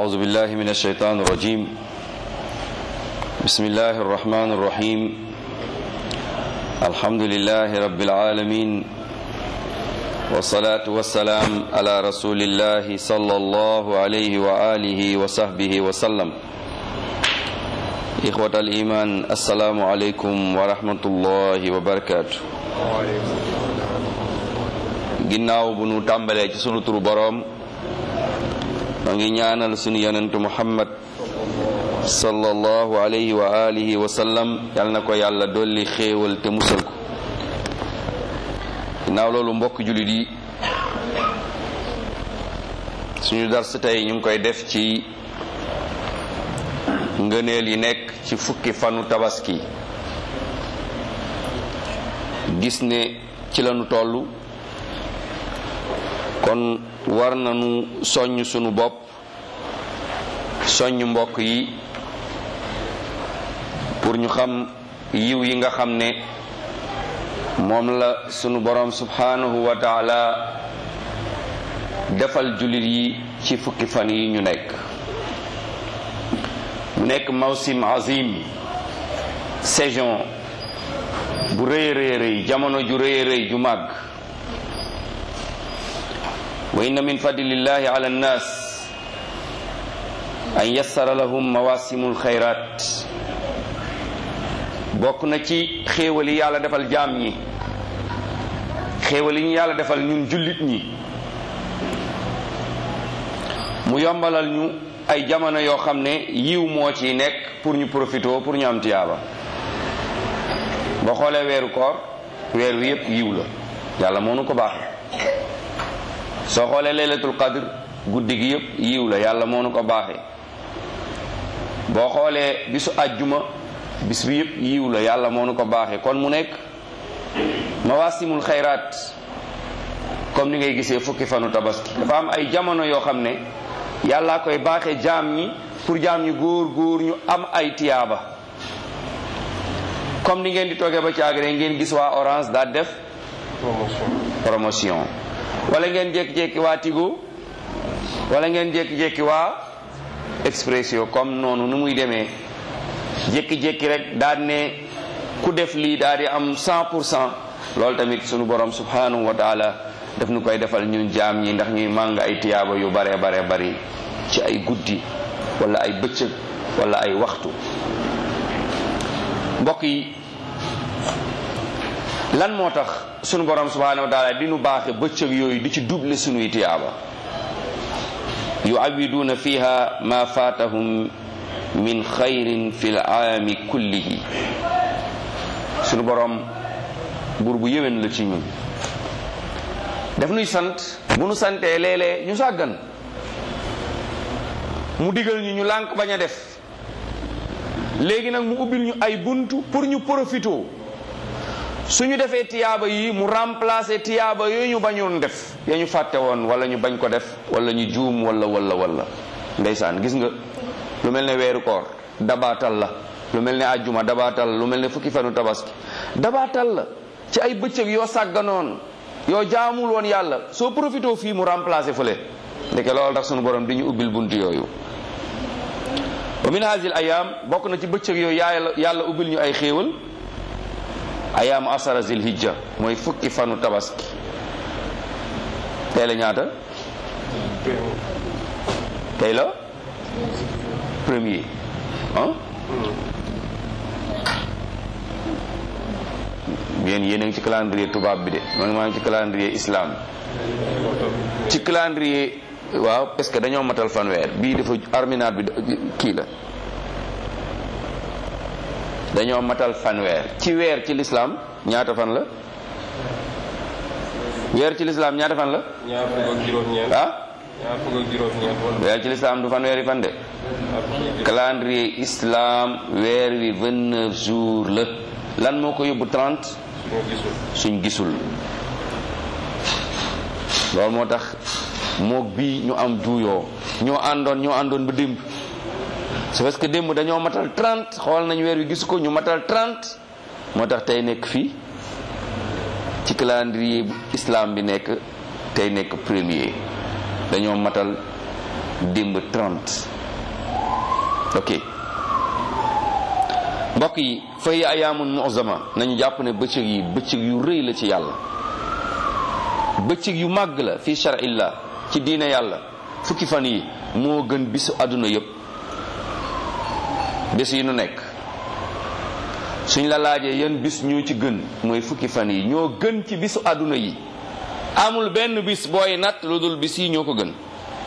أعوذ بالله من الشيطان الرجيم بسم الله الرحمن الرحيم الحمد لله رب العالمين والصلاة والسلام على رسول الله صلى الله عليه وآله وصحبه وسلم إخوة الإيمان السلام عليكم ورحمة الله وبركاته ginnaaw bu nu tàmbalee ci sunu turu boroom ma ngi ñaanal sunu yonentu muhammad sallallahu alayhi wa alihi wa sallam yal na ko yàlla dolli xéewal te musal ko ginnaaw loolu mbokk jullit yi suñu dars tey ñu ngi koy def ci ngëneel yi nekk ci fukki fanu tabaski gis ne ci lañu tollu kon war nañu soññ sunu bopp soññ mbokk yi pour ñu xam yiw yi nga xam ne moom la sunu borom subhanahu wa taala defal jullit yi ci fukki fan yi ñu nekk mu nekk mawsim azim saison bu rëy rëy rëy jamono ju rëy rëy ju màgg wa inna min fadlillahi ala nnas an yassara lahum mawasimul xayrat bokk na ci xéewal yi yàlla defal jaam ñi xéewal yi ñu yàlla defal ñun jullit ñi mu yombalal ñu ay jamono yoo xam ne yiw moo ciy nekk pour ñu profitoo pour ñu am tiyaaba boo xoolee weeru koor weer wi yépp yiw la yàlla moo nu ko baaxee soo xoolee laylatul qadr guddi gi yëpp yiw la yàlla moo nu ko baaxee boo xoolee bisu àjjuma bis bi yëpp yiw la yàlla moo nu ko baaxee kon mu nekk mawasimul xayraat comme ni ngay gisee fukki fanu tabaski dafa am ay jamono yoo xam ne yàllaa koy baaxee jaam ñi pour jaam ñi góor góor ñu am ay tiyaaba comme ni ngeen di toogee ba caagre ngeen gis waa orange daa def promotion wala ngeen jékki-jékki waa Tigo wala ngeen jékki-jékki waa Expresso comme noonu nu muy demee jékki-jékki rek daal ne ku def lii daal di am 100 pour cent loolu tamit sunu borom subhanahu wa taala daf nu koy defal ñun jaam ñi ndax ñuy màng ay tiyaaba yu bare bare bari ci ay guddi wala ay bëccëg wala ay waxtu mbokk yi lan moo tax sunu borom subhanahu wa taala di nu baaxe bëccëg yooyu di ci double sunuy tiyaaba yuawiduuna fiha ma faatahum min xayrin fi l aami kullihi sunu borom buur bu yéwén la ci ñun daf nuy sant bu nu santee léeg-léeg ñu sàggan mu digal ñu ñu lànk bañ a def léegi nag mu ubbil ñu ay buntu pour ñu profitoo suñu defee tiyaaba yi mu remplacer tiyaaba yooyu ñu bañoon def ya ñu fàtte woon wala ñu bañ ko def wala ñu juum wala wala wala ndeysaan gis nga lu mel ne weeru koor dabaatal la lu mel ne ajjuma dabaatal la lu mel ne fukki fanu tabaski dabaatal la ci ay bëccëg yoo sàgganoon yoo jaamul woon yàlla soo profité fii mu remplacer fële ndeke loolu tax sunu borom di ñu ubbil buntu yooyu wa min hasil ayam bokk na ci bëccëg yooyu yàlla yàlla ubbil ñu ay xéewal ayaamu asara zil hijja mooy fukki fanu tabaski tey la ñaata tey la premier ah yéen yéen a ngi ci calendrier tubaab bi de man maa ngi ci calendrier islam ci calendrier waaw parce que dañoo matal fanweer bii dafa arminaat bi kii la dañoo matal fanweer ci weer ci lislaam ñaata fan la weer ci lislaam ñaata fan la ñaar fukk ak juróom-ñeent. ah ñaar fukk ak juróom-ñeent wala. weer ci lislaam du fanweeri fan de ñaar fukk ak juróom- calendrier islam weer wi 29 jours la lan moo ko yóbbu 30 ñoo gisul. suñ gisul loolu moo tax moog bii ñu am juuyoo ñoo àndoon ñoo àndoon ba démb c'est parce que démb dañoo matal 30 xool nañ weer wi gisu ko ñu matal 30 moo tax tey nekk fii ci calendrier bu islam bi nekk tey nekk premier dañoo matal démb 30 ok mbokk yi fa hiya ayaamun mu'zama nañu jàpp ne bëccëg yi bëccëg yu rëy la ci yàlla bëccëg yu màgg la fi shar'illah ci diine yàlla fukki fan yi moo gën bisu àdduna yépp bés yi nu nekk suñ la laajee yan bis ñoo ci gën mooy fukki fan yi ñoo gën ci bisu àdduna yi amul benn bis booy natt lu dul bis yi ñoo ko gën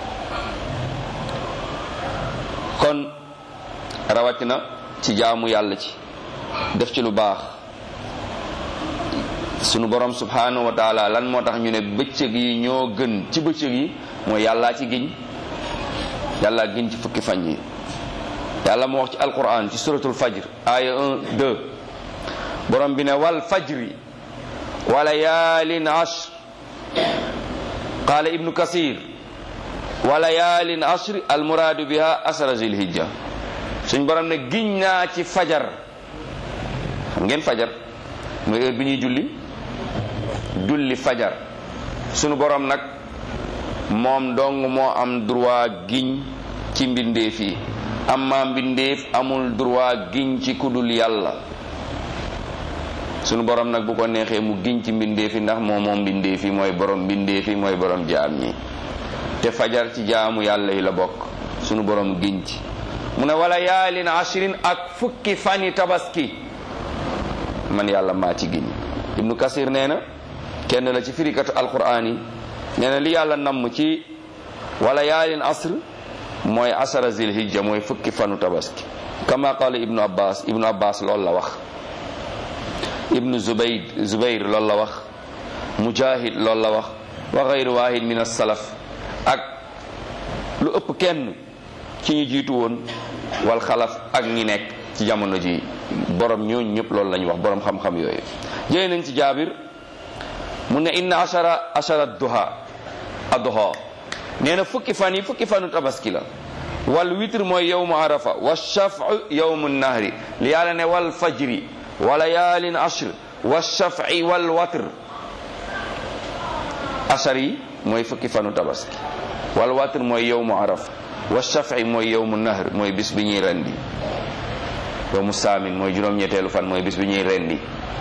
kon rawatina ci jaamu yàlla ci def ci lu baax sunu borom subhanahu wa taala lan moo tax ñu ne bëccëg yi ñoo gën ci bëccëg yi mooy yàllaa ci giñ yàllaa giñ ci fukki fan yi yàlla moo wax ci alquran ci suratul fajr aya 1 2 borom bi ne wal fajri wa layaalin ashr qaala ibnu kasir wa layaalin ashr almuraadu biha asra zilhijja suñ borom ne giñ naa ci fajar xam ngeen fajar mooy heure bi ñuy julli julli fajar sunu borom nag moom dong moo am droit giñ ci mbindeef yi amma mbindeef amul droit giñ ci kudul yàlla sunu borom nag bu ko neexee mu giñ ci mbindeef yi ndax moom moom mbindeef yi mooy borom mbindeef yi mooy borom jaam ñi te fajar ci jaamu yàlla yi la bokk sunu borom giñ ci mu ne wala yaalin ashrin ak fukki fani tabaski man yàlla maa ci giñ ibnu kasir nee na kenn la ci firikatu alquran yi nee na li yàlla namm ci wala yaalin asr mooy asara zilhijja mooy fukki fanu tabaski kama qala ibnu abbas ibnu abbas loolu la wax ibnu zubayd zubayr loolu la wax mujahid loolu la wax wa gayru wahid min as-salaf ak lu ëpp kenn ci ñu jiitu woon wal xalaf ak ñi nekk ci jamono ji borom ñooñu ñëpp loolu la ñu wax borom xam-xam yooyu jëlee nañ ci jaabir mu ne inna ashara ashara duha adduha nee na fukki fan yi fukki fanu tabaski la wal witr mooy yowmu arafa wa shafu yowmu nahri li yàlla ne wal fajri wa layaalin ashr wa shafi wal watr ashar yi mooy fukki fanu tabaski wal watr mooy yowmu arafa wa shafi mooy yowmu nahr mooy bis bi ñuy rendi yowmu saamin mooy juróom-ñetteelu fan mooy bis bi ñuy rendi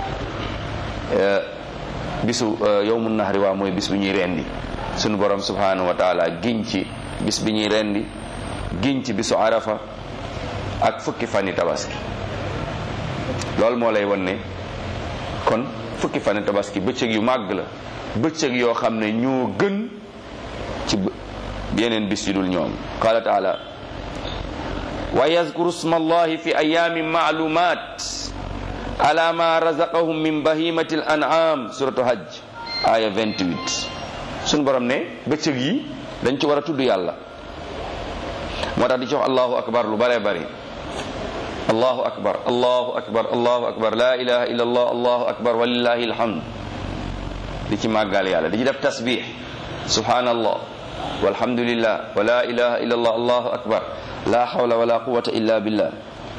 bisu yowmu nahri waa mooy bis bi ñuy rendi sunu borom subhanahu wa taala giñ ci bis bi ñuy rendi giñ ci bisu arafa ak fukki fani tabaski loolu moo lay won ne kon fukki fani tabaski bëccëg yu màgg la bëccëg yoo xam ne ñoo gën ci yeneen bis yu dul ñoom qala taala wa yazkuru sma allahi fi ayamin maalumat ala ma razaqahum min bahimati al an'am suratu hajj aya 28 suñu borom ne bëccëg yi dañ ci war a tudd yàlla moo tax di jox allahu akbar lu bare bari allahu akbar allahu akbar allahu akbar la ilaha illa allah allahu akbar walillahi alhamd di ci màggal yàlla di ci def tasbih subhanallah walhamdulillah wa la ilaha illa allah allahu akbar la hawla wala quwwata illa billah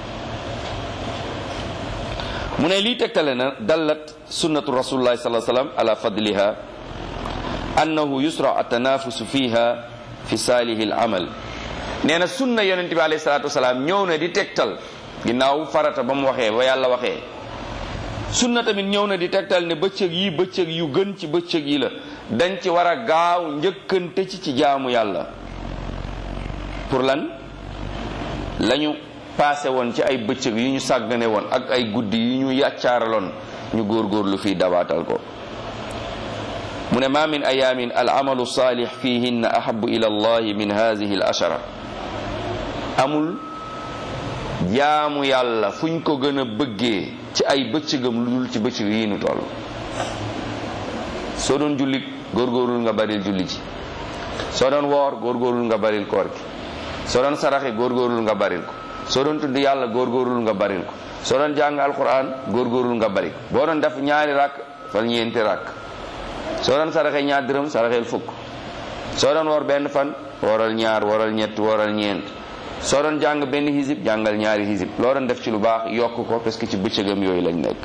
mu ne lii tegtale na dallat sunnatu rasulillahi sallallahu alayhi wasallam ala fadliha annahu yusra atanafusu fiha fi saalihi al amal nee na sunna yonente bi alayhi salatu wasalaam ñëw na di tegtal ginnaaw farata ba mu waxee ba yàlla waxee sunna tamit ñëw na di tegtal ne bëccëg yi bëccëg yu gën ci bëccëg yi la dañ ci war a gaaw njëkkante ci ci jaamu yàlla pour lan lañu passé woon ci ay bëccëg yu ñu sàggane woon ak ay guddi yu ñu yàccaaraloon ñu góorgóorlu fii dabaatal ko mu ne ma min ayamin al amalu salih fihinna ahabu ila allahi min hadihi al ashara amul jaamu yàlla fuñ ko gën a bëggee ci ay bëccëgam lu dul ci bëccëg yi nu toll soo doon julli góorgóorlu nga baril julli ci soo doon woor góorgóorlu nga baril koor gi soo doon saraxe góorgóorlu nga baril ko soo doon tudd yàlla góorgóorlu nga baril ko soo doon jàng alquran góorgóorlu nga bari ko boo doon def ñaari rakk fal ñeenti rakk soo doon saraxe ñaar dërëm saraxeel fukk soo doon woor benn fan wooral ñaar wooral ñett wooral ñeent soo doon jàng benn hisib jàngal ñaari hisib loo doon def ci lu baax yokk ko parce que ci bëccëgam yooyu lañ nekk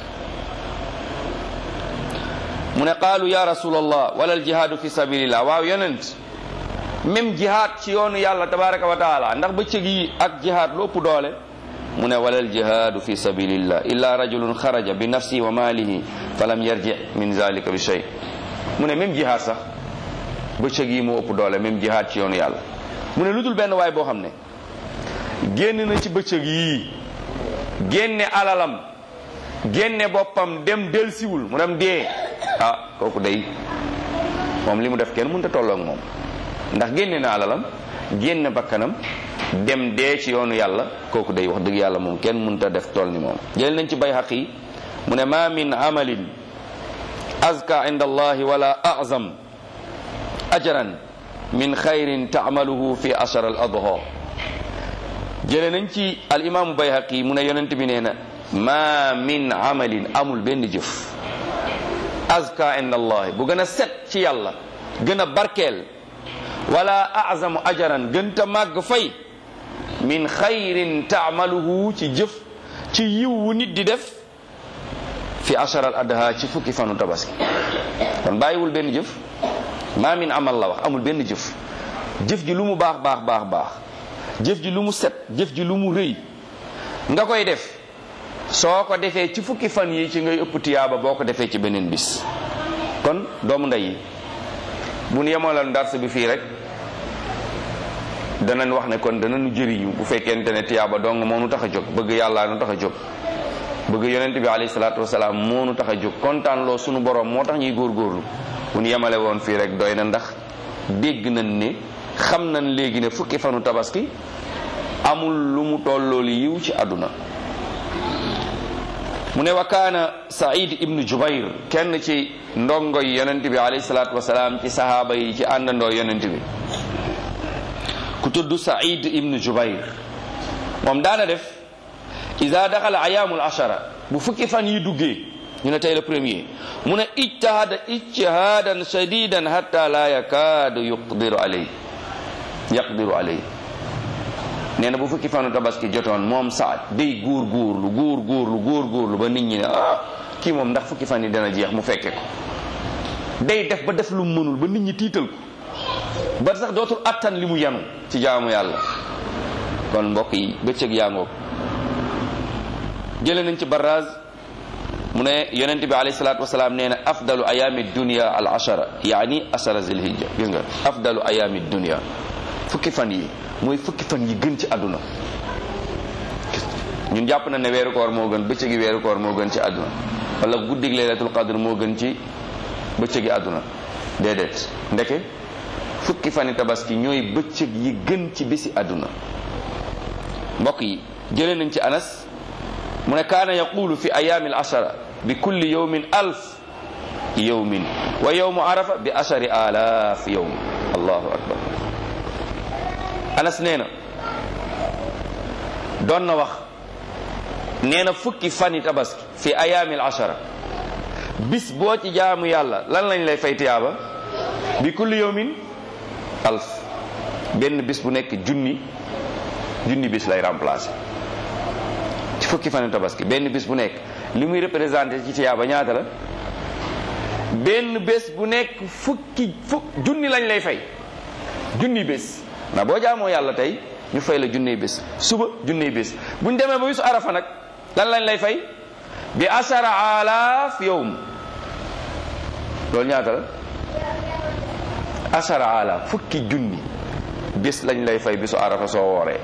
mu ne qaalu ya rasulallah wala al jihaadu fi sabilillah waaw yonent même jihaad ci yoonu yàlla tabaraka wa taala ndax bëccëg yi ak jihaad lu ëpp doole mu ne walal jihaadu fi sabilillah illa rajulun xaraja bi nafsi wa maalihi falam yarji min zalika bi shay mu ne même jihaad sax bëccëg yi moo ëpp doole même jihaad ci yoonu yàlla mu ne lu dul benn waay boo xam ne génn na ci bëccëg yii génne alalam génne boppam dem delsiwul mu dem dee ah kooku day moom li mu def kenn mënut a tolloo ak moom ndax génne na alalam génne bakkanam dem dee ci yoonu yàlla kooku day wax dëgg yàlla moom kenn mënut a def toll ni moom jël nañ ci bay xaq yi mu ne ma min amalin azka inda allahi wala azam ajran min xayrin taamaluhu fi ashar al adha jële nañ ci al imaamu bayhaqi mu ne yonent bi nee na ma min amalin amul benn jëf azka inda allahi bu gën a set ci yàlla gën a barkeel wala azamu ajaran gën ta màgg fay min xayrin taamaluhu ci jëf ci yiw wu nit di def fi ashar al adha ci fukki fanu tabaski kon bàyyiwul benn jëf maa min amal la wax amul benn jëf jëf ji lu mu baax baax baax baax jëf ji lu mu set jëf ji lu mu rëy nga koy def soo ko defee ci fukki fan yi ci ngay ëpp tiyaaba boo ko defee ci beneen bis kon doomu ndey yi bu nu yemoon dars bi fii rek danañ wax ne kon danañu jëriñu bu fekkente ne tiyaaba dong moo nu tax a jóg bëgg yàllaa nu tax a jóg bëgg yonent bi alayhi salaatu wasalaam moo nu tax a jóg kontaan loo sunu borom moo tax ñuy góorgóorlu bu ñu yemale woon fii rek doy na ndax dégg nañ ne xam nañ léegi ne fukki fanu tabaski amul lu mu tolloolu yiw ci àdduna mu ne wa kaana said ibnu jubair kenn ci ndongo yi yonent bi alayhi salaatu wasalaam ci sahaaba yi ci àndandoo yonent bi ku tudd said ibnu jubair moom daana def ida daxala ayaamul ashara bu fukki fan yi duggee ñu ne tey le premier mu ne ijtahada ijtihadan shadidan hatta la yakaadu yuqdiru alay yaqdiru alay nee na bu fukki fanu tabaski jotoon moom saad day góor góorlu góor góorlu góor góorlu ba nit ñi ne ah kii moom ndax fukki fan yi dana jeex mu fekke ko day def ba def lu mu mënul ba nit ñi tiital ko ba sax dootul attan li mu yanu ci jaamu yàlla kon mbokk yi bëccëg yaa ngoog jële nañ ci barraz mu ne yonent bi alayhi salaatu wasalaam nee na afdalu ayaami dunia al ashara yaani ashara zilhijja gis nga afdalu ayaami dunia fukki fan yi mooy fukki fan yi gën ci àdduna ñun jàpp na ne weeru koor moo gën bëccëgi weeru koor moo gën ci àdduna wala guddig laylatul qadr moo gën ci bëccëgi àdduna déedéet ndeke fukki fani tabaski ñooy bëccëg yi gën ci bési àdduna mbokk yi jëlee nañ ci anas mu ne kaana yaqulu fi ayaami al ashara bi kulli yawmin alf yawmin wa yawmu arafa bi ashari alaaf yawm allahu akbar anas nee na doon na wax nee na fukki fani tabaski fi ayaami al ashara bis boo ci jaamu yàlla lan lañ lay fay tiyaaba bi kulli yawmin alf benn bis bu nekk junni junni bis lay remplacer ci fukki fanu tabaski benn bis bu nekk li muy représenté ci tiyaaba ñaata la benn bés bu nekk fukki fukk junni lañ lay fay junni bés ndax boo jaamoo yàlla tey ñu fay la junni bés suba junni bés buñ demee ba bisu arafa nag lan lañ lay fay bi asara alaaf yowm loolu ñaata la asara alaaf fukki junni bés lañ lay fay bisu arafa soo wooree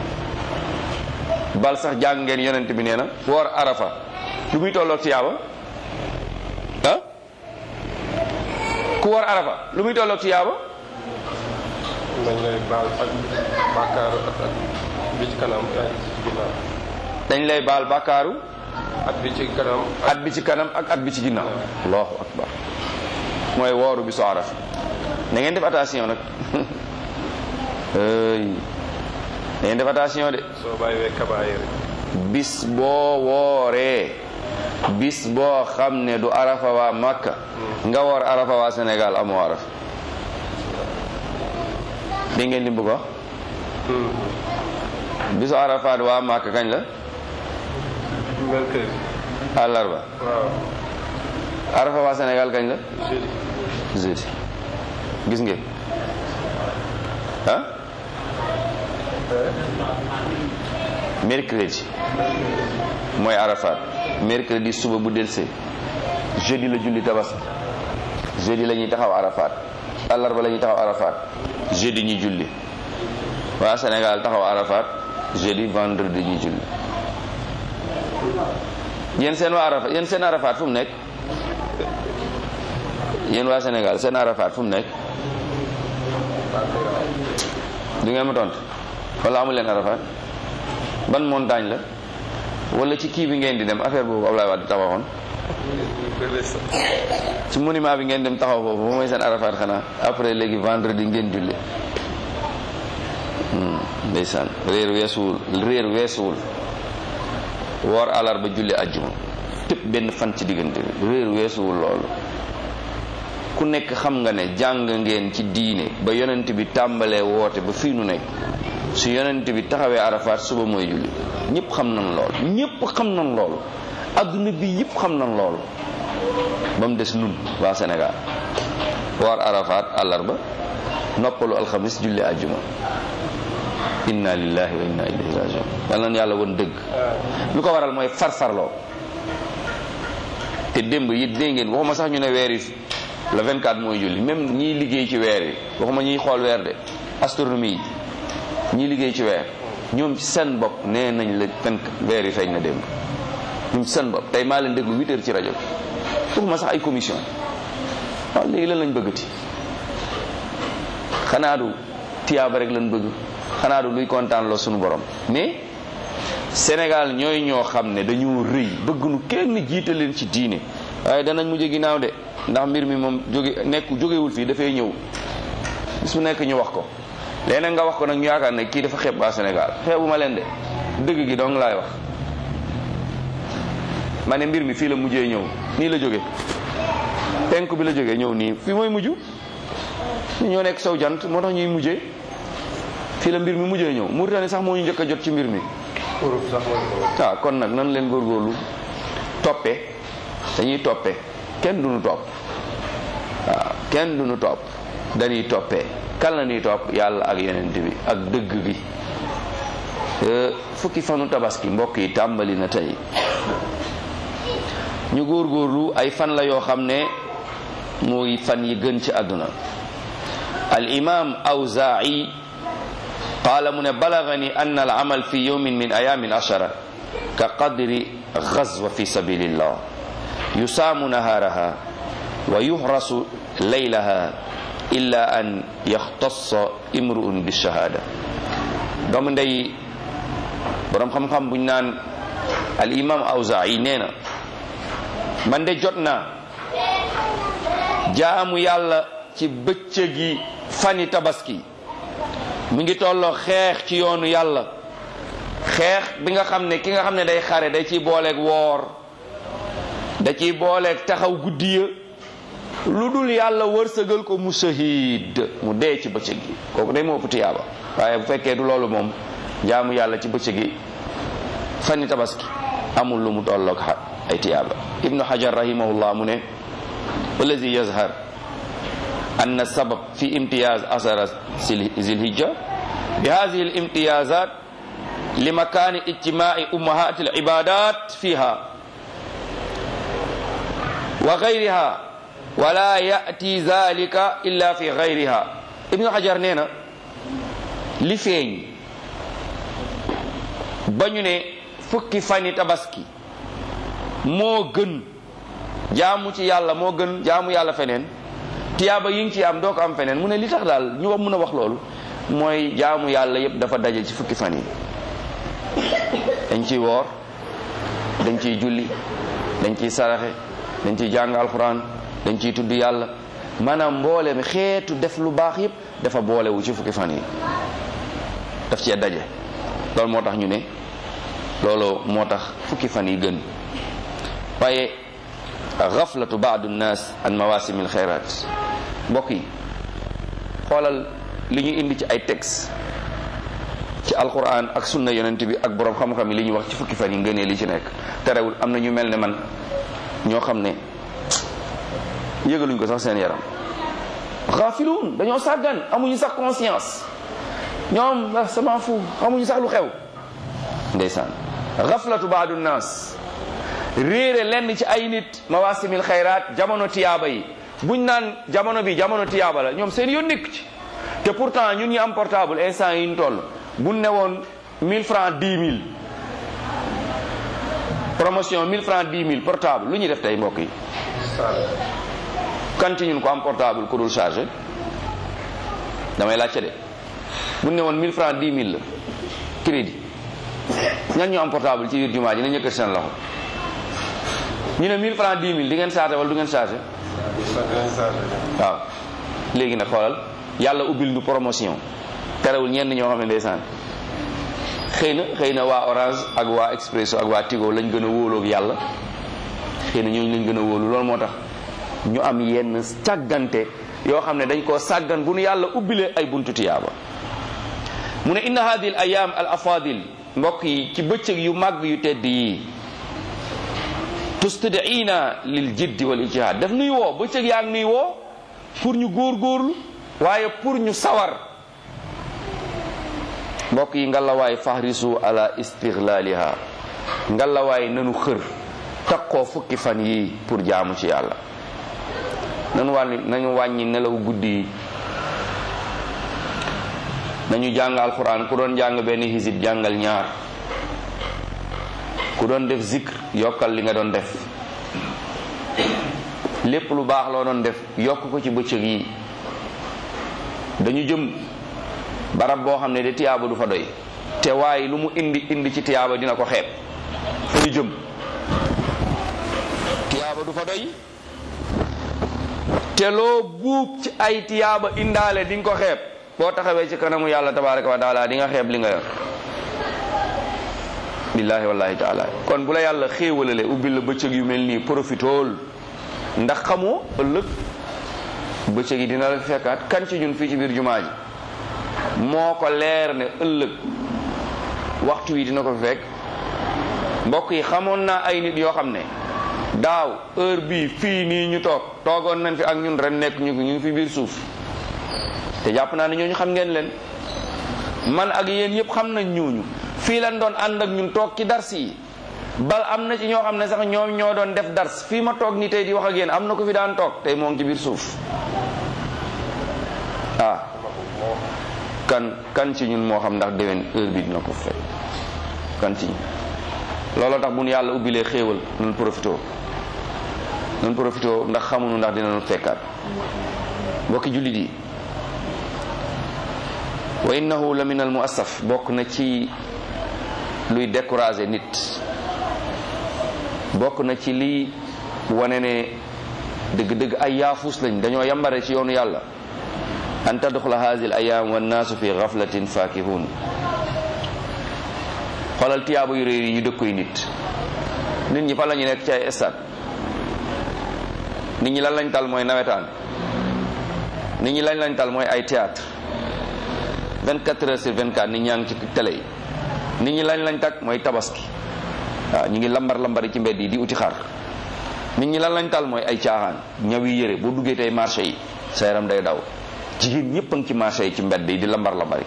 bal sax jàng ngeen yonent bi nee na woor arafa lu muy tolloog tiyaaba ah ku woor arafa lu muy tolloog tiyaaba dañ lay baal ak bàkkaaru at at bi ci kanam ak ci ginnaaw dañ lay baal bàkkaaru at bi ci kanam at bi ci kanam ak at bi ci ginnaaw allahu akbar mooy wooru bisu arafa na ngeen def attention nag ey na ngeen def attention de soo bàyyiwee kabaayir bis boo wooree bis boo xam ne du arafa waa Makka nga woor arafa waa Sénégal amoo arafa dégg ngeen li mu bëgg wax bisu arafaat waa Makka kañ la mercredi àllarba waaw arafa waa Sénégal kañ la jeudi jeudi gis ngeen ah mercredi mooy arafat mercredi suba bu delsee jeudi la julli tabaski jeudi la ñuy taxaw arafat àllarba la ñuy taxaw arafat jeudi ñi julli waa Sénégal taxaw arafat jeudi vendredi ñi julli yéen seen waa arafat yéen seen arafat fu mu nekk yéen waa Sénégal seen arafat fu mu nekk du ngeen ma tontu wala amu leen arafat ban montagne la wala ci kii bi ngeen di dem affaire boobu Ablaye Wade taxawoon ci monument bi ngeen dem taxaw foofu ba mooy seen arafat xanaa après léegi vendredi ngeen julli ndeysaan réer weesuwul réer weesuwul woor àllarba julli àjjuma tëpp benn fan ci diggante bi réer weesuwul loolu ku nekk xam nga ne jàng ngeen ci diine ba yonent bi tàmbalee woote ba fii nu nekk su yonent bi taxawee arafaat suba mooy julli ñëpp xam nañ loolu ñëpp xam nañ loolu adduna bi yëpp xam nañ loolu ba mu des nun waa Sénégal woor arafaat àllarba noppalu alxamis julli àjjuma inna lillahi wa inna ilayhi rajiun yal na yàlla woon dëgg lu ko waral mooy farfarloo te démb yi dégg ngeen waxuma sax ñu ne weer yi le 24 mooy julli même ñiy liggéey ci weer yi waxuma ñiy xool weer de astronomie yi ñiy liggéey ci weer ñoom ci seen bopp nee nañ la tënk weer yi feeñ na démb ñoom ci seen bopp tey maa leen déglu 8 heures ci rajo bi waxuma sax ay commission waaw léegi lan lañ bëggati xanaa du tiyaaba rek lañ bëgg xanaa du luy kontaan loo suñu borom mais Sénégal ñooy ñoo xam ne dañoo rëy bëgg nu kenn jiite leen ci diine waaye danañ mujj ginnaaw de ndax mbir mi moom jóge nekk jógewul fii dafay ñëw bis mu nekk ñu wax ko léeg nga wax ko nag ñu yaakaar ne kii dafa xeeb waa Sénégal xeebu ma leen de dëgg gi dong laay wax ma ne mbir mi fii la mujjee ñëw nii la jóge penk bi la jógee ñëw nii fii mooy mujj ñu ñoo nekk sow jant moo tax ñuy mujjee fii la mbir mi mujjee ñëw Mauritanie sax moo ñu njëkk a jot ci mbir mi Europe sax mooy ko waaw kon nag nan leen góorgóorlu toppee dañuy toppee kenn duñu topp waaw kenn duñu topp dañuy toppee kan la ñuy topp yàlla ak yonent bi ak dëgg gi fukki fanu tabaski mbokk yi tàmbali na tey ñu góorgóorlu ay fan la yoo xam ne mooy fan yi gën ci àdduna al imam awzaa'i qaala mu ne balagani anna al amal fi yawmin min ayamin ashara ka qadri gazwa fi sabilillah yusaamu nahaaraha wa yuhrasu laylaha illa an yaxtassa imru'un bi shahada doomu ndey borom xam-xam buñ naan al imam awzaa'i nee na man de jot naa jaamu yàlla ci bëccëgi fani tabaski mi ngi tolloo xeex ci yoonu yàlla xeex bi nga xam ne ki nga xam ne day xare da ciy booleeg woor da ciy booleeg taxaw guddi ya lu dul yàlla wërsëgal ko mu shahid mu dee ci bëccëg gi kooku day moo ëpp tiyaaba waaye bu fekkee du loolu moom jaamu yàlla ci bëccëg gi fani tabaski amul lu mu tolloog ay tiyaaba ibnu hajar rahimahullah mu ne wallazi yazhar أن السبب في امتياز أثر ذي الهجة بهذه الامتيازات لمكان اجتماع أمهات العبادات فيها وغيرها ولا يأتي ذلك إلا في غيرها ابن حجر نينا li feeñ ba ñu ne fukki fani tabaski moo gën jaamu ci yàlla moo gën jaamu yàlla feneen tiyaaba yi ngi ci am doo ko am feneen mu ne li tax daal ñu wax mun a wax loolu mooy jaamu yàlla yépp dafa daje ci fukki fan yi dañ ciy woor dañ ciy julli dañ ciy saraxe dañ ciy jàng alxuraan dañ ciy tudd yàlla maanaam mboole mi xeetu def lu baax yépp dafa boolewu ci fukki fan yi daf cee daje loolu moo tax ñu ne loolu moo tax fukki fan yi gën waaye gaflatu baadu nnaas an mawasimil xayraat mbokk yi xoolal li ñu indi ci ay texte ci alquran ak sunna yonent bi ak borom xam-xam yi li ñuy wax ci fukki fan yi ngënee li ci nekk terewul am na ñu mel ne man ñoo xam ne yëgaluñ ko sax seen yaram xaafiluun dañoo sàggan amuñu sax conscience ñoom ah sama fu xamuñu sax lu xew ndeysaan gaflatu baadu naas réere lenn ci ay nit mawasimil xayraat jamono tiyaaba yi buñ naan jamono bi jamono tiyaaba la ñoom seen yoon nekk ci te pourtant ñun ñu am portable instant yi ñu toll buñ ne woon 1000 francs 10 000 promotion 1000 francs 10 000 portable lu ñuy def tey mbokk yi kan ci ñun ko am portable ku dul chargé damay laajte de buñ ne woon 1000 francs 10 000 la crédit ñan ñu am portable ci biir jumaa ji na ñëkkat seen loxo ñu ne 1000 francs 10 000 di ngeen chargé wala du ngeen chargé waaw léegi nag xoolal yàlla ubbil nu promotion terewul ñenn ñoo xam ne ndeysaan xëy na xëy na waa orange ak waa expresso ak waa tigo lañ gën a wóoloog yàlla xëy na ñooñu lañ gën a wóolu loolu moo tax ñu am yenn càggante yoo xam ne dañ koo sàggan bu nu yàlla ubbilee ay buntu tiyaaba mu ne inna hadihi al ayam al afadil mbokk yi ci bëccëg yu màgg yu tedd yi tustadiina lil jiddi wal ijtihad daf nuy woo bëccëg yaa ngi nuy woo pour ñu góorgóorlu waaye pour ñu sawar mbokk yi ngalawaay fahrisu ala istiglaliha ngalawaay nanu xër takkoo fukki fan yi pour jaamu ci yàlla nanu wàññi nañu wàññi nelaw guddi yi nañu jàng alquran ku doon jàng benn hisib jàngal ñaar ku doon def zikr yokkal li nga doon def lépp lu baax loo doon def yokk ko ci bëccëg yi dañu jëm barab boo xam ne de tiyaaba du fa doy te waaye lu mu indi indi ci tiyaaba dina ko xeeb fa ñu jëm tiyaaba du fa doy te loo buub ci ay tiyaaba indaale di nga ko xeeb boo taxawee ci kanamu yàlla tabaraka wa taala di nga xeeb li nga yor billahi wallahi taala kon bu la yàlla xéewalale ubbil la bëccëg yu mel nii profitool ndax xamoo ëllëg bëccëg yi dina la fekkaat kan ci ñun fii ci biir jumaa ji moo ko leer ne ëllëg waxtu wi dina ko fekk mbokk yi xamoon naa ay nit yoo xam ne daaw heure bii fii nii ñu toog toogoon nañ fi ak ñun ren nekk ñu ñu ngi fi biir suuf te jàpp naa ne ñooñu xam ngeen leen man ak yéen yëpp xam nañ ñooñu fii lañ doon ànd ak ñun toog ci dars yi bal am na ci ñoo xam ne sax ñoom ñoo doon def dars fii ma toog ni tey di wax ak yéen am na ko fi daan toog tey moo ngi ci biir suuf ah kan kan ci ñun moo xam ndax déwén heure bi dina ko fekk kan ci ñun looloo tax bu nu yàlla ubbilee xéewal nun profité nun profité ndax xamuñu ndax dinañu fekkaat mbokki jullit yi wa innahu la min al muassaf bokk na ci luy décourager nit bokk na ci lii wane ne dëgg-dëgg ay yaafus lañ dañoo yambare ci yoonu yàlla an tadxula hadi al ayam wannaasu fi gaflatin fakihun xoolal tiyaaba yu réer yi ñu dëkkoy nit nit ñi fa la ñu nekk ci ay stade nit ñi lan lañ tal mooy nawetaan nit ñi lañ lañ tal mooy ay théâtre 24 heures sur 24 nit ñaa ngi ci télé yi nit ñi lañ lañ tak mooy tabaski waaw ñu ngi lambar lambari ci mbedd yi di uti xar nit ñi lan lañ tal mooy ay caaxaan ñaw yi yëre boo duggee tey marché yi sa yaram day daw jigéen ñëpp a ngi ci marché yi ci mbedd yi di lambar lambari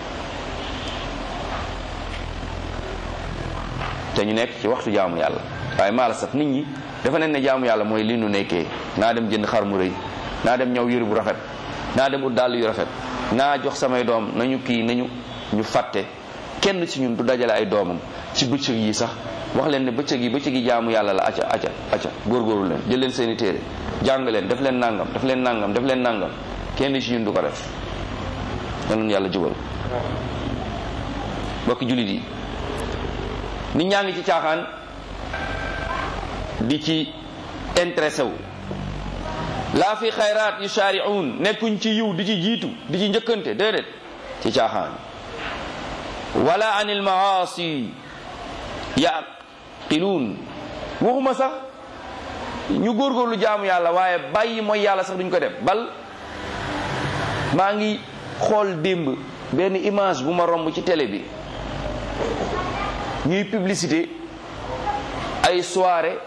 te ñu nekk ci waxtu jaamu yàlla waaye maa la saf nit ñi dafa nen ne jaamu yàlla mooy li nu nekkee naa dem jënd xar mu rëy naa dem ñaw yëre bu rafet naa dem ut dàll yu rafet naa jox samay doom nañu kii nañu ñu fàtte kenn ci ñun du dajale ay doomam ci bëccëg yi sax wax leen ne bëccëg yi bëccëg yi jaamu yàlla la acca acca acca góorgóorlu leen jël leen seeni téere jàng leen def leen nangam def leen nangam def leen nangam kenn ci ñun du ko def yal yàlla jubal mbokki jullit yi nit ñaa ngi ci caaxaan di ci intéressé wu laa fi xayraat yusaari'uun nekkuñ ci yiw di ci jiitu di ci njëkkante déedéet ci caaxaan wala an il maasi yaqiluun waxuma sax ñu góorgóorlu jaamu yàlla waaye bàyyi mooy yàlla sax duñ ko def bal maa ngi xool démb benn image bu ma romb ci télé bi ñuy publicité ay soirée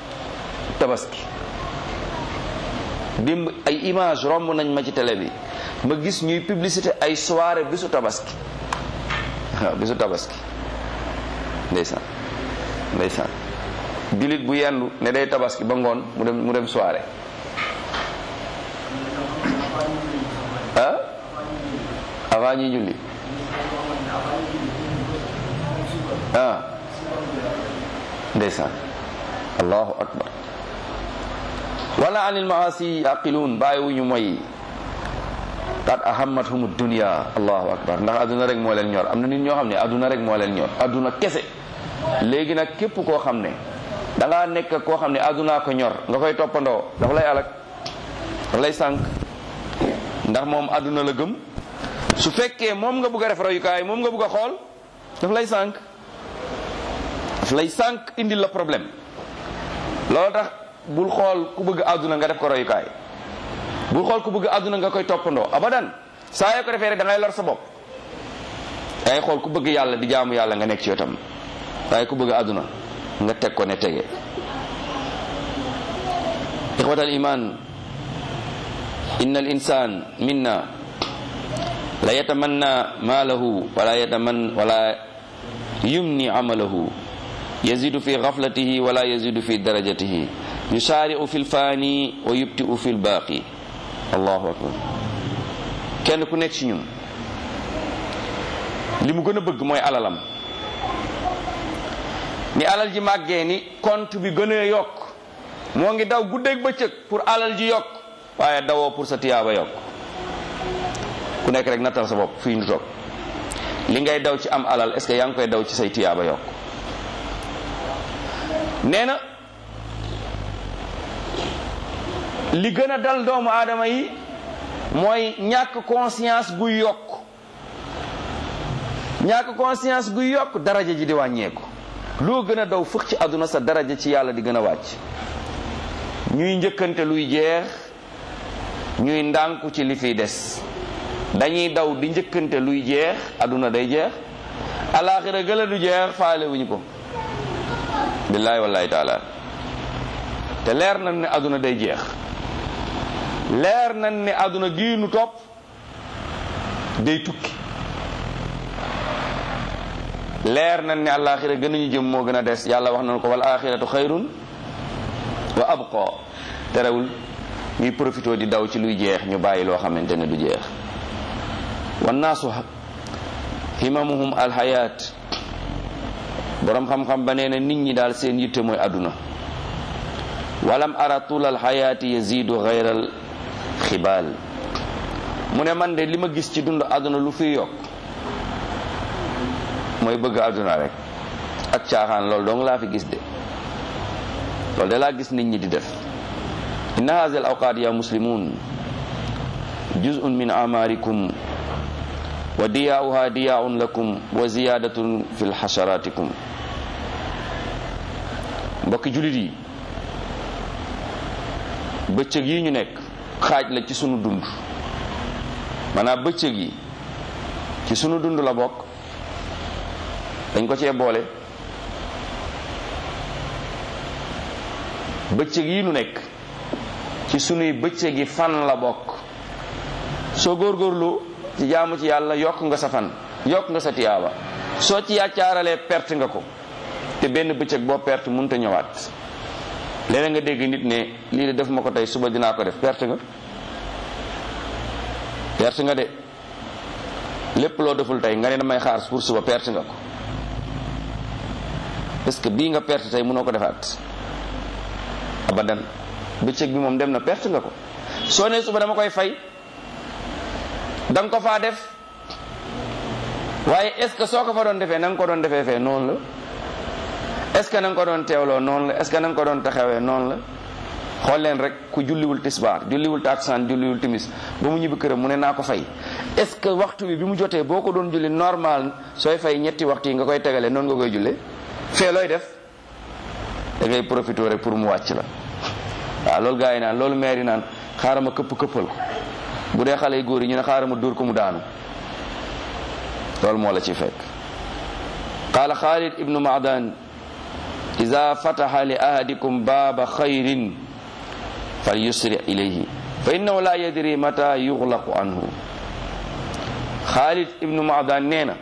tabaski démb ay image romb nañ ma ci télé bi ma gis ñuy publicité ay soirée bisu tabaski waaw bisu tabaski ndeysaan ndeysaan jullit bu yendu ne day tabaski ba ngoon mu dem mu dem soirée ah avant ñuy julli ah ndeysaan allahu akbar wala anil maasi yaqiluun bàyyiwuñu moy qad ahammathum dunya allahu akbar ndax aduna rek moo leen ñor am na nit ñoo xam ne aduna rek moo leen ñor aduna kese léegi nag képp koo xam ne da ngaa nekk koo xam ne aduna ko ñor nga koy toppandoo dafa lay alak dafa lay sànq ndax moom aduna la gëm su fekkee moom nga bëgg a def royukaay moom nga bëgg a xool daf lay sànq daf lay sànq indil la problème loolu tax bul xool ku bëgg àdduna nga def ko royukaay bul xool ku bëgg àdduna nga koy toppandoo abadan saa yoo ko defee rek da ngay lor sa bopp da ngay xool ku bëgg yàlla di jaamu yàlla nga nekk ci yotam waaye ku bëgg àdduna nga teg ko ne tege ixwatal iman inna al insan minna la yatamanna maalahu wala yataman wala yumni amalahu yazidu fi gaflatihi wala yazidu fi darajatihi yusaari'u fi lfaani wa yubti'u fi lbaaqi allahu akbar kenn ku nekk ci ñun li mu gën a bëgg mooy alalam ni alal ji màggee ni compte bi gën a yokk moo ngi daw guddeeg bëccëg pour alal ji yokk waaye dawoo pour sa tiyaaba yokk ku nekk rek nattal sa bopp fii ñu toog li ngay daw ci am alal est ce que yaa ngi koy daw ci say tiyaaba yokk nee na li gën a dal doomu aadama yi mooy ñàkk conscience guy yokk ñàkk conscience guy yokk daraja ji di wàññeeku loo gën a daw fëx ci àdduna sa daraja ci yàlla di gën a wàcc ñuy njëkkante luy jeex ñuy ndànku ci li fiy des dañuy daw di njëkkante luy jeex àdduna day jeex alaaxira gëla du jeex faale wuñu ko billaahi wallaahi taala te leer nañ ne àdduna day jeex leer nañ ne àdduna gii nu topp day tukki leer nañ ne alaaxira gën nañu jëm moo gën a des yàlla wax nañ ko wal axiratu xayrun wa abqa terewul ñuy profité di daw ci luy jeex ñu bàyyi loo xamante ne du jeex wannaasu himamuhum alxayaat boroom xam-xam ba nee na nit ñi daal seen yitte mooy àdduna walam ara tul alxayaati yazidu xayral xibaal mu ne man de li ma gis ci dund àdduna lu fi yokk mooy bëgg àdduna rek ak caaxaan loolu dong laa fi gis de loolu de laa gis nit ñi di def inna hazi al awqaat ya muslimun juz'un min amarikum wa diyaa'uha diyaa'un lakum wa ziyadatun fi lxasharatikum mbokki julit yi bëccëg yi ñu nekk xaaj la ci sunu dund maanaam bëccëg yi ci sunu dund la bokk dañ ko cee boole bëccëg yi nu nekk ci sunuy bëccëg yi fan la bokk soo góorgóorlu ci jaamu ci yàlla yokk nga sa fan yokk nga sa tiyaaba soo ci yàccaaralee perte nga ko te benn bëccëg boo perte mënut a ñëwaat léeg nga dégg nit ne lii de def ma ko tey suba dinaa ko def perte nga perte nga de lépp loo deful tey nga ne damay xaar pour suba perte nga ko parce que bii nga perte tey mënoo ko defaat abadan bëccëg bi moom dem na perte nga ko soo ne suba dama koy fay da nga ko faa def waaye est ce que soo ko fa doon defee na nga ko doon defee fee noonu la est ce que na nga ko doon teewloo noonu la est ce que na nga ko doon taxawee noonu la xool leen rek ku julliwul tisbaar julliwul taksaan julliwul timis ba mu ñibbi këram mu ne naa ko fay est ce que waxtu bi bi mu jotee boo ko doon julli normal sooy fay ñetti waxtu yi nga koy tegalee noonu nga koy jullee fee looy def da ngay profité rek pour mu wàcc la waaw loolu gars yi naan loolu maire yi naan xaaral ma këpp këppal ko bu dee xale yu góor yi ñu ne xaaral ma dóor ko mu daanu loolu moo la ci fekk qaala xaalid ibnu maadan ida fataxa li ahadikum baaba xayrin fal yusri ilayhi fa innahu la yadri mata yuxlaqu anhu Xaalid ibnu Maadan nee na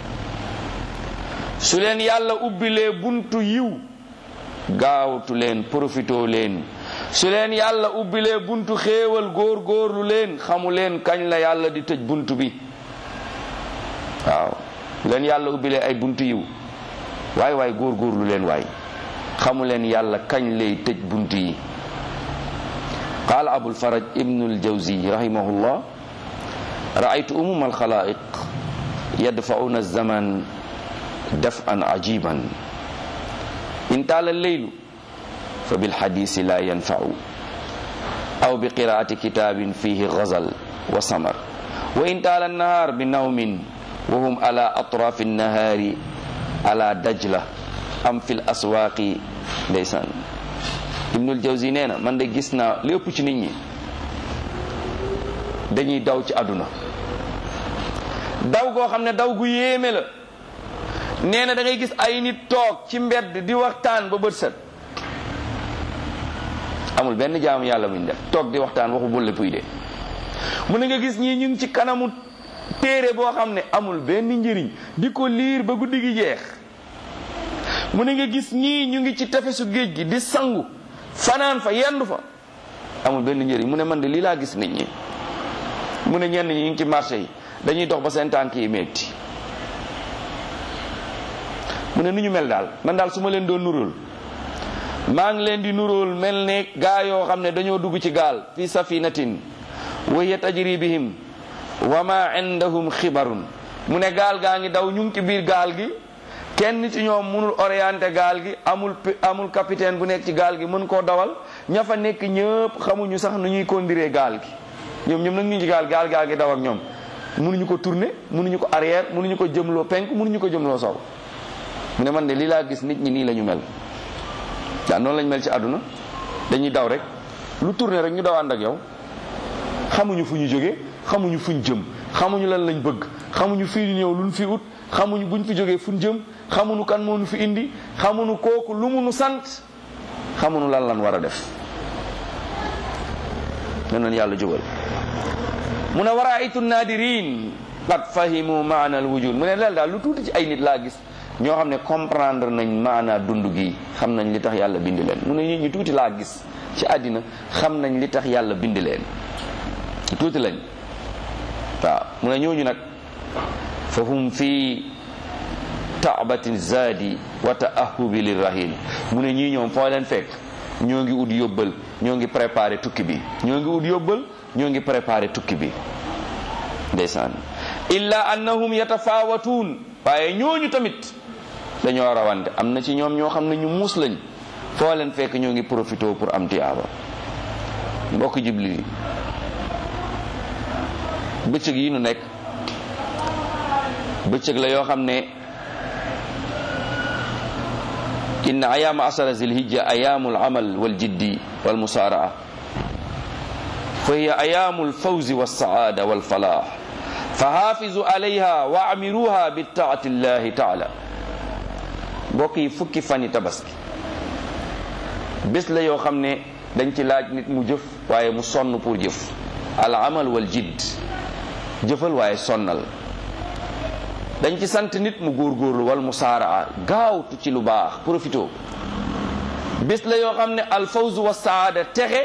su leen yàlla ubbilee buntu yiw gaawtu leen profitoo leen su leen yàlla ubbilee buntu xéewal góor góorlu leen xamu leen kañ la yàlla di tëj buntu bi waaw su leen yàlla ubbilee ay buntu yiw waay waay góor góorlu leen waay xamu leen yàlla kañ lay tëj buntu yi qaala abul faraj ibnu aljawzi rahimahullah raaytu umuma alxalaiq yadfauna alzaman daf'an ajiban in taala alleylu fa bilxadisi la yanfau aw bi qiraati kitabin fihi gazal wa samar wa in taala annahar bi nawmin wa hum ala atrafi annahari ala dajla am fi l aswaqi ndeysaan ibnul jawzi nee na man de gis naa lépp ci nit ñi dañuy daw ci àdduna daw goo xam ne daw gu yéeme la nee na da ngay gis ay nit toog ci mbedd di waxtaan ba bët set amul benn jaamu yàlla muñ def toog di waxtaan waxu bulle puy de mu ne nga gis ñii ñu ngi ci kanamu téere boo xam ne amul benn njëriñ di ko liir ba guddi gi jeex mu ne nga gis ñii ñu ngi ci tefesu géej gi di sangu fanaan fa yendu fa amul benn njëriñ mu ne man de lii laa gis nit ñi mu ne ñenn ñi ñu ngi ci marché yi dañuy dox ba seen tànk yi metti mu ne nu ñu mel daal man daal su ma leen doon nuróol maa ngi leen di nuróol mel ne gaa yoo xam ne dañoo dugg ci gaal fi safinatin wa hiya tajri bihim wa ma indahum xibarun mu ne gaal gaa ngi daw ñu ngi ci biir gaal gi kenn ci ñoom mënul orienté gaal gi amul amul capitaine bu nekk ci gaal gi mën koo dawal ña fa nekk ñëpp xamuñu sax nu ñuy conduire gaal gi ñoom ñoom nag ñu ci gaal gaal gaa gi daw ak ñoom mënuñu ko tourner mënuñu ko arrière mënuñu ko jëmloo penk mënuñu ko jëmloo sow mu ne man de lii laa gis nit ñi nii la ñu mel waaw noonu lañ mel ci àdduna dañuy daw rek lu tourner rek ñu daw ànd ak yow xamuñu fu ñu jógee xamuñu fuñ jëm xamuñu lan lañ bëgg xamuñu fii ñëw luñ fi ut xamuñu buñ fi jógee fuñ jëm xamuñu kan moo nu fi indi xamuñu kooku lu mu nu sant xamuñu lan lan war a def ne noonu yàlla jógal mu ne war a aytu naadirin qad fahimu maana al wujud mu ne leel daal lu tuuti ci ay nit laa gis ñoo xam ne comprendre nañ maana dund gi xam nañ li tax yàlla bind leen mu ne nit ñi tuuti laa gis ci àddina xam nañ li tax yàlla bind leen tuuti lañ waaw mu ne ñooñu nag fa hum fii taabatin zaadi wa taahubi lirrahil mu ne ñii ñoom foo leen fekk ñoo ngi ut yóbbal ñoo ngi préparé tukki bi ñoo ngi ut yóbbal ñoo ngi préparé tukki bi ndeysaan illa annahum yatafaawatuun waaye ñooñu tamit dañoo rawante am na ci ñoom ñoo xam ne ñu muus lañ foo leen fekk ñoo ngi profité pour am tiyaaba mbokk jibli yi bëccëg yi nu nekk bëccëg la yoo xam ne inna ayaama asara zilhijja ayaamu alamal waljiddi walmusaaraa fa hiya ayaamu alfawzi walsaada walfalah fa haafizu alayha wa amiruha bi taati llahi taala mbokk yi fukki fani tabaski bés la yoo xam ne dañ ci laaj nit mu jëf waaye mu sonn pour jëf al amal wal jidd jëfal waaye sonnal dañ ci sant nit mu góorgóorlu wal musaaraa gaawtu ci lu baax profito bés la yoo xam ne al fawzu wa saada texe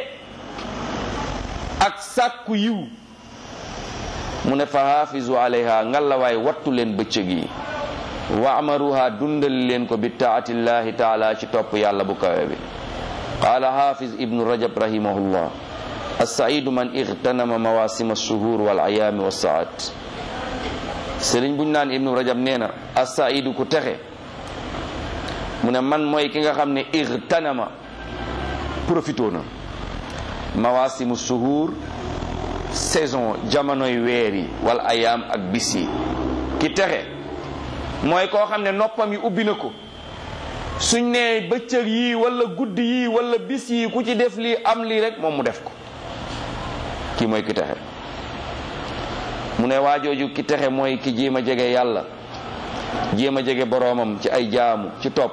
ak sàkku yiw mu ne fa haafizu alayha ngalla waay wattu leen bëccëg yi wa amaruha dundal leen ko bi taatillahi taala ci topp yàlla bu kawe bi qaala hafiz ibnu rajab rahimahullah assaidu man igtanama mawasima alshuhur wal ayaami wassaat sëriñ buñ naan ibnu rajab nee na assaidu ku texe mu ne man mooy ki nga xam ne igtanama profito na mawasimu shuhur saison jamonoy weer yi wal ayaam ak bis yi ki texe mooy koo xam ne noppam yi ubbi na ko suñ nee bëccëg yii wala guddi yii wala bis yii ku ci def lii am lii rek moom mu def ko kii mooy ki texe mu ne waajooju ki texe mooy ki jéem a jege yàlla jéem a jege boroomam ci ay jaamu ci topp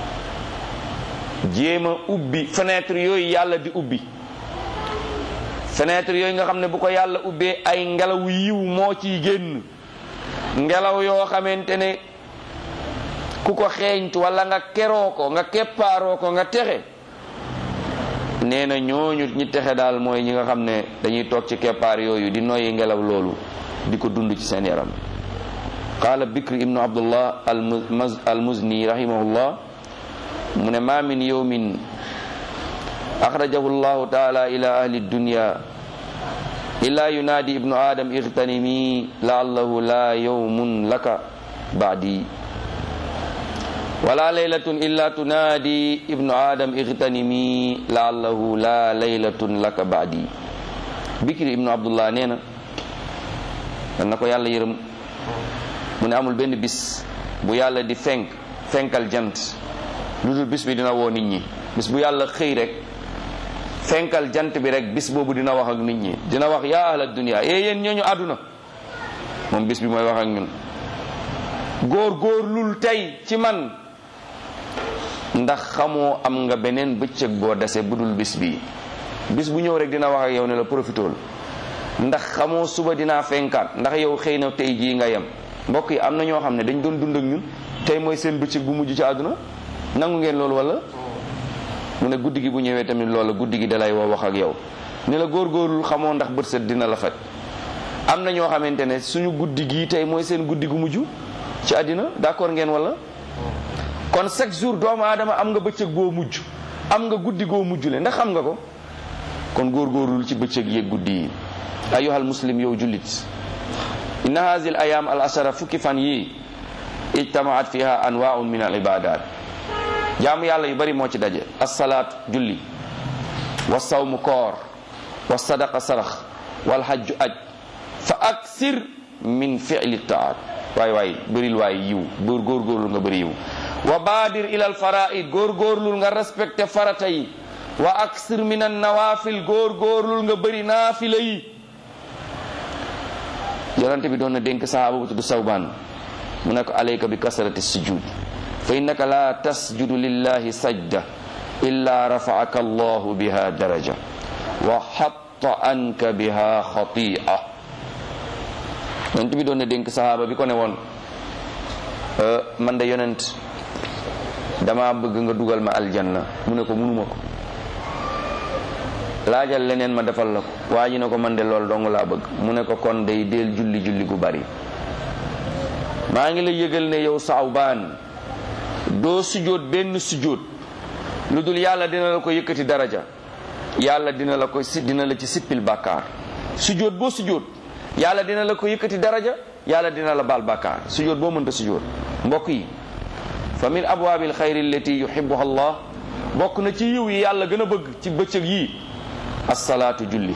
jéem a ubbi fenêtre yooyu yàlla di ubbi fenêtre yooyu nga xam ne bu ko yàlla ubbee ay ngelaw yiw moo ciy génn ngelaw yoo xamante ne ku ko xeeñtu wala nga keroo ko nga keppaaroo ko nga texe nee na ñooñu ñi texe daal mooy ñi nga xam ne dañuy toog ci keppaar yooyu di noyyi ngelaw loolu di ko dund ci seen yaram qaala bikr ibnu abdullah al muzni rahimahullah mu ne ma min yawmin axrajahu llahu taala ila ahli dunya illa yunaadi ibnu adam igtanimi laallahu la yawmun laka baadi wala laylatun illa tunaadi ibnu adam igtanimi laallahu la laylatun laka baadi bikri ibnu abdullah nee na dan na ko yàlla yërëm mu ne amul benn bis bu yàlla di fenk fenkal jant lu dul bis bi dina woo nit ñi bis bu yàlla xëy rek fenkal jant bi rek bis boobu dina wax ak nit ñi dina wax yaa ahla dunia ee yéen ñooñu àdduna moom bis bi mooy wax ak ñun góor góor lul tey ci man ndax xamoo am nga beneen bëccëg boo dese bu dul bis bi bis bu ñëw rek dina wax ak yow ne la profitool ndax xamoo suba dinaa fenkaat ndax yow xëy na tey jii nga yem mbokk yi am na ñoo xam ne dañ doon dund ak ñun tey mooy seen bëccëg bu mujj ci àdduna nangu ngeen loolu wala mu ne guddi gi bu ñëwee tamit loola guddi gi dalay woo wax ak yow ne la góorgóorlu xamoo ndax bët set dina la faj am na ñoo xamante ne suñu guddi gii tey mooy seen guddi gu mujj ci àddina d'accord ngeen wala kon chaque jour doomu aadama am nga bëccëg goo mujj am nga guddi goo mujj le ndax xam nga ko kon góorgóorlul ci bëccëg yeeg guddi yi ayyuhal muslim yow jullit inna haazil ayaam al ashara fukki fan yii ijtamaat fiha anwaun min al ibadat jaamu yàlla yu bari moo ci daje assalaatu julli wa sawmu koor wa sadaqa sarax wal hajju aj fa aksir min fi'li taat waay waay bëril waay yiw góor góorgóorlu nga bëri yiw wa baadir ilal faraid góorgóorlul nga respecté farata yi wa aksir min an nawafil góorgóorlul nga bëri naafila yi yonente bi doon na dénk sahaaba bu tudd sawbaan mu ne ko alayka bi kasrati sujud fa innaka la tasjudu lillahi sajda illa rafaaka allahu biha daraja wa hatta anka biha xatia yonent bi doon na dénk sahaaba bi ko ne woon man de yonent dama bëgg nga dugal ma aljanna mu ne ko munuma ko laajal leneen ma defal la ko waa ji ne ko man de lool dong laa bëgg mu ne ko kon day del julli julli gu bari maa ngi la yëgal ne yow saawbaan doo sujjóot benn sujjóot lu dul yàlla dina la ko yëkkati daraja yàlla dina la ko si dina la ci sippil bàkkaar sujjóot boo sujjóot yàlla dina la ko yëkkati daraja yàlla dina la baal bàkkaar sujjóot boo mënta sujjóot mbokk yi fa min abwaabil xayri allati yuhibbuha allah bokk na ci yiw yi yàlla gën a bëgg ci bëccëg yii assalaatu julli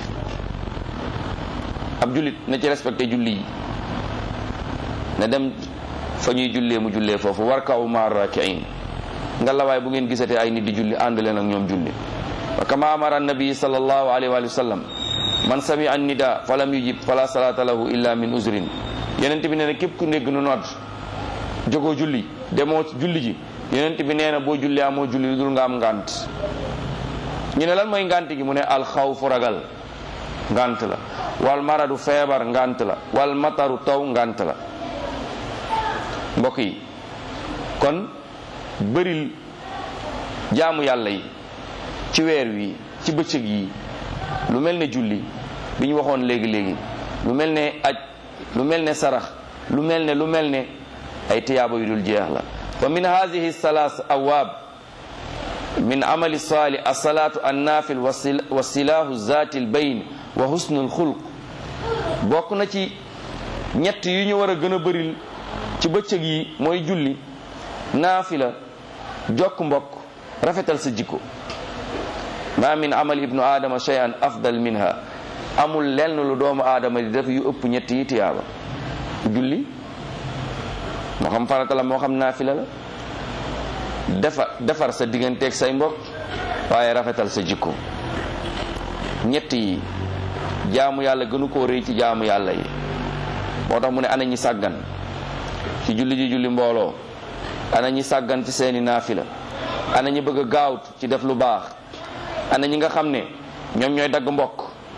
ab jullit na ci respecté julli yi na dem fa ñuy jullee mu jullee foofu warkaw ma rakiin nga la waay bu ngeen gisatee ay nit di julli ànd leen ak ñoom julli wa kama amara annabi sallallahu alayhi wa sallam man sami an nida fa lam yujib fala salata lahu illa min uzrin yonent bi nee na képp ku dégg nu nodd jógoo julli demoo julli ji yonent bi nee na boo julli amoo julli lu dul nga am ngant ñu ne lan mooy ngant gi mu ne alxawfu ragal ngant la wal maradu feebar ngant la wal mataru taw ngant la mbokk yi kon bëril jaamu yàlla yi ci weer wi ci bëccëg yi lu mel ne julli bi ñu waxoon léegi léegi lu mel ne aj lu mel ne sarax lu mel ne lu mel ne ay tiyaaba yu dul jeex la wa min hadihi salaas awaab min amali saali asalaatu annaafil wa silaahu zaati lbayn wa husnu lxulq bokk na ci ñett yu ñu war a gën a bëril ci bëccëg yi mooy julli naafila jokk mbokk rafetal sa jikko ma min amal ibnu aadama shay'an afdal minha amul lenn lu doomu aadama di def yu ëpp ñett yi tiyaaba julli moo xam farata la moo xam naafila la defar defar sa digganteeg say mbokk waaye rafetal sa jikko ñett yi jaamu yàlla gënu koo rëy ci jaamu yàlla yi moo tax mu ne ana ñi sàggan ci julli ji julli mbooloo ana ñi sàggan ci seeni naafila ana ñi bëgg a gaawt ci def lu baax ana ñi nga xam ne ñoom ñooy dagg mbokk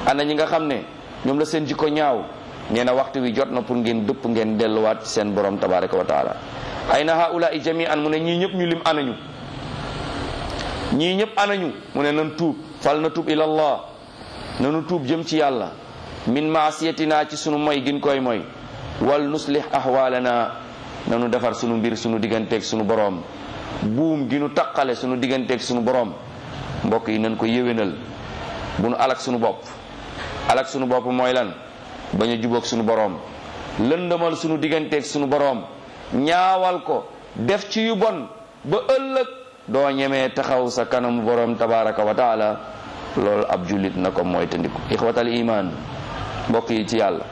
ana ñi nga xam ne ñoom la seen jikko ñaaw nee na waxtu wi jot na pour ngeen dëpp ngeen delluwaat ci seen borom tabaraka wa taala ay na haula i jami'an mu ne ñii ñëpp ñu lim anañu ñii ñëpp anañu mu ne nan tuub fal na tuub ilallah nanu tuub jëm ci yàlla min maasiyatina ci sunu moy gin koy moy wal nuslih ahwalana nanu defar sunu mbir sunu digganteeg sunu boroom buum gi nu taqale sunu digganteeg sunu boroom mbokk yi nañ ko yéwénal bu nu alak sunu bopp alak sunu bopp mooy lan bañ a jubóog sunu boroom lëndëmal sunu digganteeg sunu boroom ñaawal ko def ci yu bon ba ëllëg doo ñemee taxaw sa kanamu boroom tabaraka wa taala loolu ab jullit na ko mooy tandiku ixwatal iman mbokk yi ci yàlla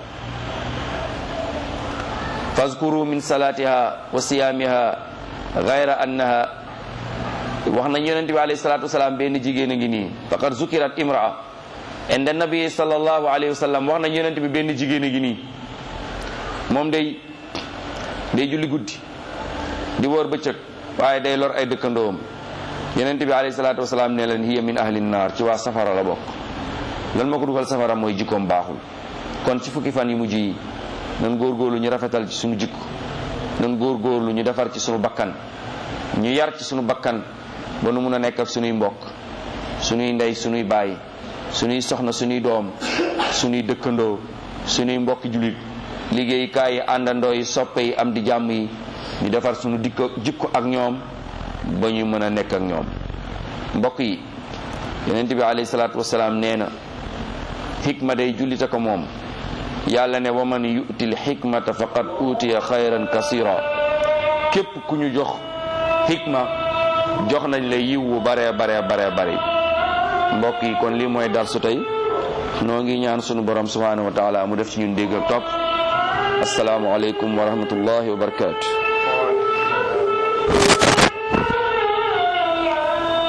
fazkuru min salatiha wa siyamiha gayra annaha wax nañ yonente bi alayhi salatu wasalaam benn jigéen a ngi nii faqad zukirat imraa inda nabi sallallahu alayhi wa sallam wax nañ yonente bi benn jigéen a ngi nii moom day day julli guddi di woor bëccëg waaye day lor ay dëkkandoom yonente bi alayhi salatu wasalaam ne leen hiya min ahli naar ci waa safara la bokk lan moo ko dugal safara mooy jikkoom baaxul kon ci fukki fan yi mujj yi nan góorgóorlu ñu rafetal ci sunu jikko nan góorgóorlu ñu defar ci sunu bakkan ñu yar ci sunu bakkan ba nu mun a nekk ak sunuy mbokk sunuy ndey sunuy baay sunuy soxna sunuy doom sunuy dëkkandoo sunuy mbokki julit liggéeykaay yi àndandoo yi soppe yi am di jàmm yi ñu defar sunu dikko jikko ak ñoom ba ñu mën a nekk ak ñoom mbokk yi yonent bi alayhi salaatu wasalaam nee na xikma day jullita ko moom yàlla ne wa man yu'til xikmata faqad utiya xayran kasira képp ku ñu jox xikma jox nañ la yiw wu bare bare bare bare mbokk yi kon lii mooy dar su tey noo ngi ñaan sunu borom subhanahu wa taala mu def ci ñun dégg ak topp asalaamu aleykum wa rahmatullahi wa barakatu